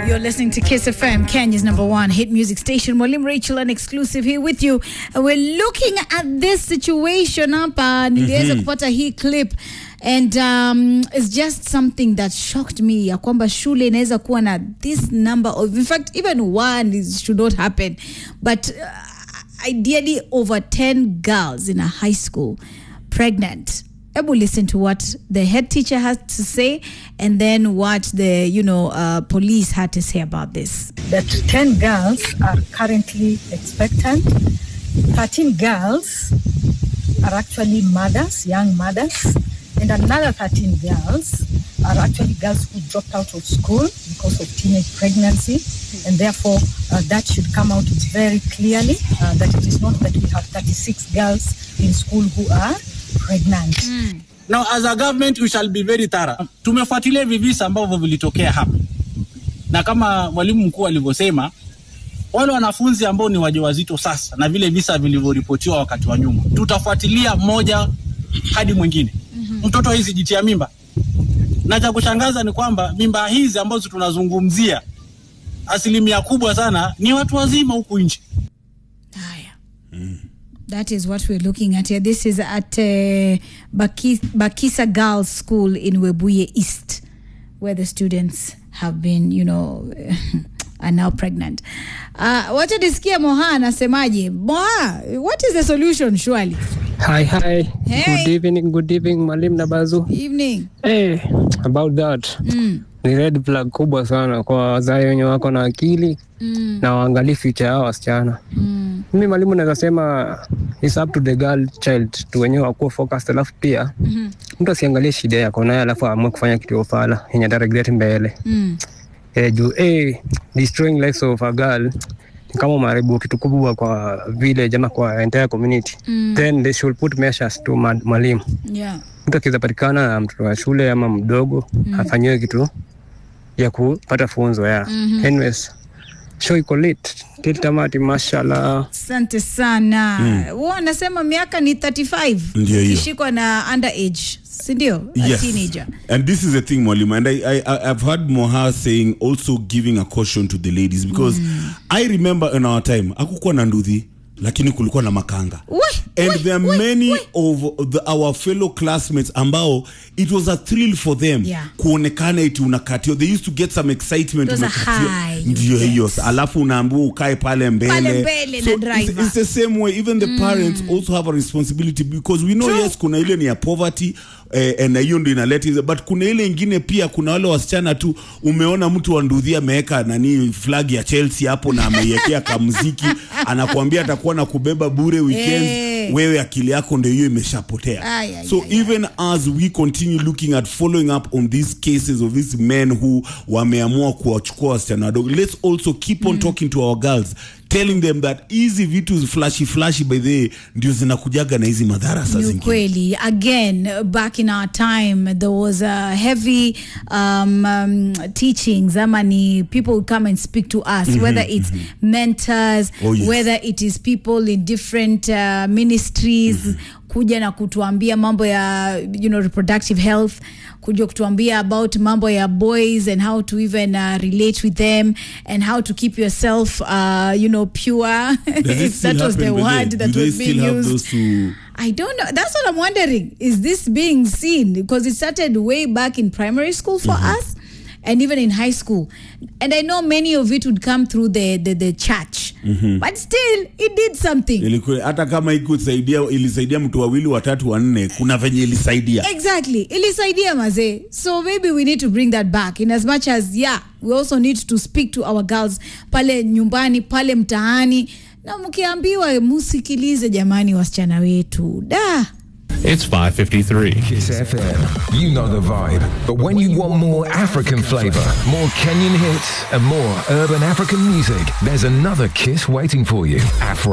You're listening to Kiss FM, Kenya's number one hit music station. Mwalimu Rachel, an exclusive here with you. And we're looking at this situation hapa. Niliweza kupata hii clip and um, it's just something that shocked me ya kwamba shule inaweza kuwa na this number of, in fact, even one is, should not happen. But uh, ideally over 10 girls in a high school pregnant. Ebu listen to what the head teacher had to say and then what the you know uh, police had to say about this. that 10 girls are currently expectant. 13 girls are actually mothers, young mothers, and another 13 girls are actually girls who dropped out of school because of teenage pregnancy, and therefore uh, that should come out very clearly uh, that it is not that we have 36 girls in school who are pregnant. Now as a government we shall be very thorough. Tumefuatilia hivi visa ambavyo vilitokea hapa, na kama mwalimu mkuu alivyosema, wale wanafunzi ambao ni wajawazito sasa na vile visa vilivyoripotiwa wakati wa nyuma, tutafuatilia mmoja hadi mwingine. Mtoto hizi jitia mimba, na cha kushangaza ni kwamba mimba hizi ambazo tunazungumzia asilimia kubwa sana ni watu wazima huku nje. Haya. That is what we're looking at here. This is at uh, Baki- Bakisa Girls School in Webuye East, where the students have been, you know, are now pregnant. Uh, wacha nisikia Moha anasemaje. Moha, what is the solution surely? Hi, hi. Hey. Good evening, good evening, Mwalimu Nabazu. Evening. Hey, about that. Mm. Ni red flag kubwa sana kwa wazazi wenye wako na akili Mm. na waangalie future yao wasichana. Mm. Mimi mwalimu naweza sema it's up to the girl child tu wenyewe wakuwa focused, alafu pia Mhm. mtu asiangalie shida yako naye alafu aamue kufanya kitu ya ufala yenye ata regret mbele. Mm. Eh, juu eh, destroying lives of a girl ni kama umeharibu kitu kubwa kwa village ama kwa entire community. Mm. Then they should put measures to ma- mwalimu Yeah. mtu akiweza patikana na mtoto wa shule ama mdogo mm. afanyiwe kitu ya kupata funzo ya Mhm. anyways show iko lit till tamati mashallah Asante sana. Mm. anasema miaka ni 35 Ndio hiyo. ukishikwa na underage, si ndio? A Yes. teenager. And this is the thing, Mwalimu. And I, I, I- I've heard Moha saying also giving a caution to the ladies because I remember in our time, hakukuwa na nduthi, lakini kulikuwa na makanga. We, And we, there are we, many we. of the, our fellow classmates ambao it was a thrill for them Yeah. kuonekana eti unakatio they used to get some excitement It was a unakatio. high you ndio get. hiyo alafu unaambiwa ukae pale mbele, Pale mbele na so driver. it's, it's the same way even the parents also have a responsibility because we know True. yes kuna ile ni ya poverty eh, na hiyo ndio inaleta hizo but kuna ile ingine pia kuna wale wasichana tu umeona mtu wa ndudhi ameweka nani flag ya Chelsea hapo na ameiwekea kamuziki anakuambia atakuwa na kubeba bure weekends Eh. wewe akili yako ndio hiyo imeshapotea Ay, ay, so ay, even as we continue looking at following up on these cases of these men who wameamua kuwachukua wasichana wadogo let's also keep on talking to our girls telling them that hizi vitu flashy flashy by the way ndio zinakujaga na hizi madhara saa Ni zingine ukweli again back in our time there was a heavy um, um, teachings ama ni people would come and speak to us whether it's mentors Oh, yes. whether it is people in different uh, ministries kuja na kutuambia mambo ya you know reproductive health kuja kutuambia about mambo ya boys and how to even uh, relate with them and how to keep yourself uh, you know pure Does it if still that was the happen, by word the way? that Do they was being still have used those two I don't know. That's what I'm wondering. Is this being seen? Because it started way back in primary school for us and even in high school. And I know many of it would come through the, the, the church. But still, it did something. Ilikuwa- hata kama ikusaidia ilisaidia mtu wawili watatu wanne kuna venye ilisaidia Exactly. Ilisaidia mazee. So maybe we need to bring that back in as much as, yeah, we also need to speak to our girls pale nyumbani, pale mtaani. Na mkiambiwa musikilize jamani wasichana wetu. Da. It's 553. Kiss FM. You know the vibe. But when you want more African flavor, more Kenyan hits, and more urban African music, there's another Kiss waiting for you. Afro